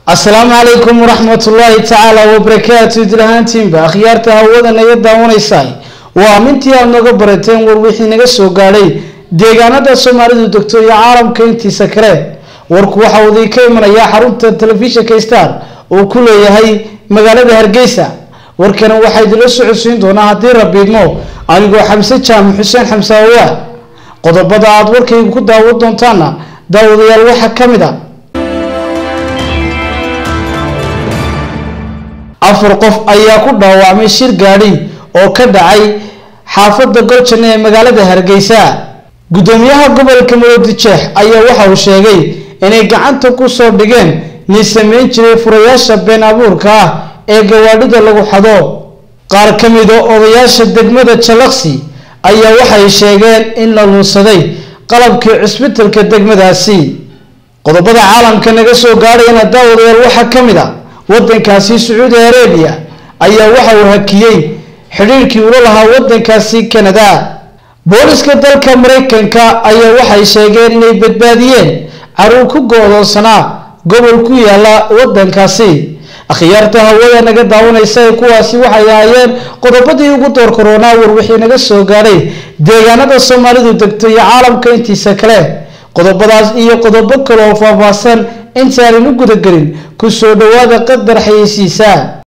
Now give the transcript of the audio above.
asalaamu calaykum waraxmat ullaahi tacaala wabarakaatu idlahaantiinba akhyaarta hawada naga daawanaysaa waa amintii aad nooga barateen war wixii naga soo gaadhay deegaanada soomaalidu degto iyo caalamka intiisa kale warku waxa uu idinka imanayaa xarunta telefishinka star uu ku leeyahay magaalada hargeysa warkana waxaa idinla socodsiin doonaa haddii rabiidmo anigoo xamse jaamac xuseen xamse awaa qodobada aad warkayga ku daawan doontaana daawadayaal waxaa ka mid a afar qof ayaa ku dhaawacmay shir gaadhi oo ka dhacay xaafadda goljan ee magaalada hargeysa guddoomiyaha gobolka maroodijeex ayaa waxa uu sheegay inay gacanta ku soo dhigeen nin sameyn jiray furayaasha been abuurka ah ee gawaadhida lagu xado qaar ka mid oo odayaasha degmada jalaksi ayaa waxay sheegeen in la luunsaday qalabkii cisbitalka degmadaasi qodobada caalamka naga soo gaadhayana daawadayaal waxaa ka mid a wadankaasi sacuudi arabiya ayaa waxa uu hakiyey xidhiirkii ula lahaa wadankaasi canada booliska dalka maraykanka ayaa waxay sheegeen inay badbaadiyeen caruur ku go-doonsanaa gobol ku yaala wadankaasi akhyaarta hawada naga daawanaysa ee kuwaasi waxay ahaayeen qodobadii ugu door koronaa war wixii naga soo gaadhay deegaanada soomaalidu degto iyo caalamka intiisa kale qodobadaas iyo qodobo kale oo faahfaahsan intaanan u gudagelin ku soo dhawaada qadar xayeysiisa